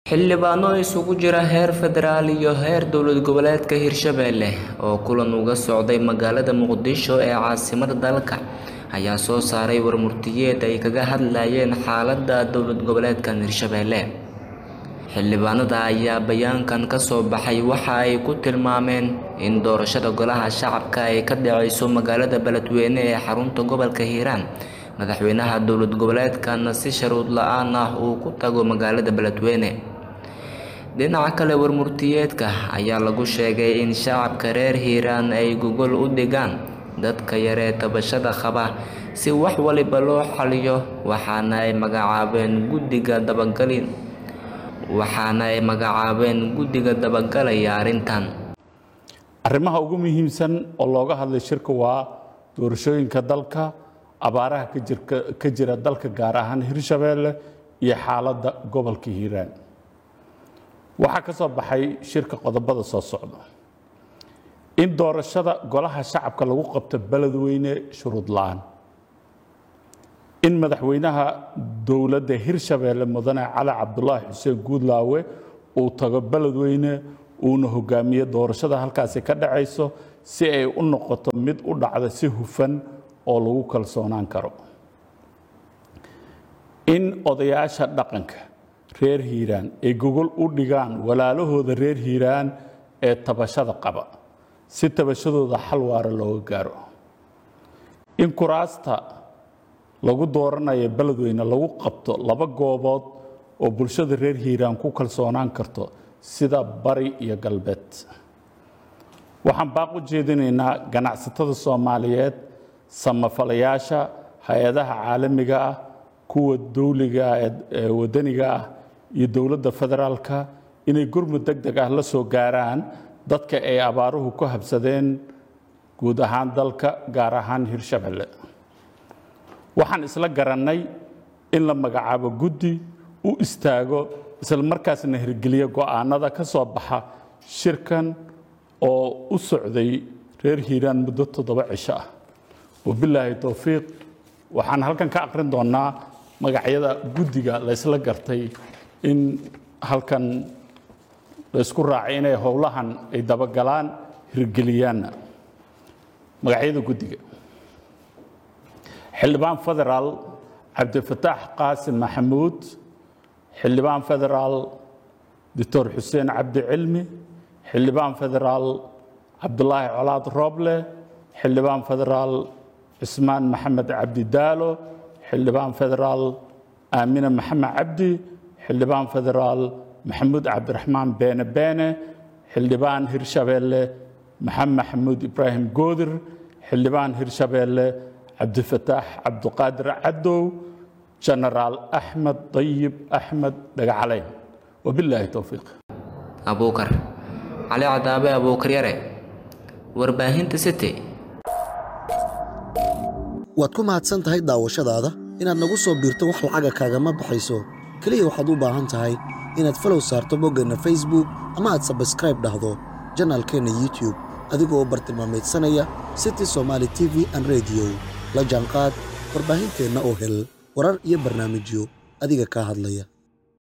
xildhibaano isugu jira heer federaal iyo heer dowlad goboleedka hirshabelle oo kulan uga socday magaalada muqdisho ee caasimada dalka ayaa soo saaray warmurtiyeed ay kaga hadlayeen xaaladda dowlad goboleedkan hirshabelle xildhibaanada ayaa bayaankan ka soo baxay waxa ay ku tilmaameen in doorashada golaha shacabka ay ka dhaceyso magaalada beledweyne ee xarunta gobolka hiiraan madaxweynaha dowlad goboleedkana si sharuud la-aan ah uu ku tago magaalada beledweyne dhinaca kale warmurtiyeedka ayaa lagu sheegay in shacabka reer hiiraan ay gogol u dhigaan dadka yaree tabashada qaba si wax waliba loo xaliyo waxaana ay magacaabeen guddiga dabagalin waxaana ay magacaabeen guddiga dabagalaya arrintan arrimaha ugu muhiimsan oo looga hadlay shirka waa doorashooyinka dalka abaaraha ka jira dalka gaar ahaan hirshabeelle iyo xaaladda gobolka hiiraan waxaa ka soo baxay shirka qodobada soo socda in doorashada golaha shacabka lagu qabto beledweyne shuruud la-aan in madaxweynaha dowladda hirshabeelle mudane cali cabdulaahi xuseen guudlaawe uu tago beledweyne uuna hogaamiyo doorashada halkaasi ka dhacayso si ay u noqoto mid u dhacda si hufan oo lagu kalsoonaan karo in odayaasha dhaqanka reer hiiraan ay gogol u dhigaan walaalahooda reer hiiraan ee tabashada qaba si tabashadooda xal waara looga gaaro in kuraasta lagu dooranayo beledweyne lagu qabto laba goobood oo bulshada reer hiiraan ku kalsoonaan karto sida bari iyo galbeed waxaan baaq u jeedinaynaa ganacsatada soomaaliyeed samafalayaasha hay-adaha caalamiga ah kuwa dowliga ee wadaniga ah iyo dowladda federaalka inay gurmud deg deg ah la soo gaaraan dadka ay abaaruhu ku habsadeen guud ahaan dalka gaar ahaan hirshabelle waxaan isla garannay in la magacaabo guddi u istaago isla markaasna hirgeliya go'aanada ka soo baxa shirkan oo u socday reer hiiraan muddo toddoba cisho ah wabilaahi towfiiq waxaan halkan ka aqrin doonnaa magacyada guddiga la ysla gartay in halkan laysku raacay inay howlahan ay dabagalaan hirgeliyaanna magacyada guddiga xildhibaan federaal cabdifataax qaasim maxamuud xildhibaan federaal doctor xuseen cabdi cilmi xildhibaan federaal cabdulaahi colaad rooble xildhibaan federaal cismaan maxamed cabdi daalo xildhibaan federaal aamine maxamed cabdi xildhibaan federaal maxamuud cabdiraxmaan beene beene xildhibaan hirshabeelle maxamed maxamuud ibraahim goodir xildhibaan hirshabeelle cabdifataax cabduqaadir cadow jenaraal axmed dayib axmed dhagacaleyn wabilaahi towfiiq abuukar cali cadaabe abuukar yare warbaahinta city waad ku mahadsan tahay daawashadaada inaad nagu soo biirto wax lacaga kaagama baxayso keliya waxaad u baahan tahay inaad falow saarto boggeenna facebook ama aad sabskraib dhahdo janaalkeenna youtube adigoo bartilmaamaydsanaya city somaali t v an rediyo la jaanqaad warbaahinteenna oo hel warar iyo barnaamijyo adiga kaa hadlaya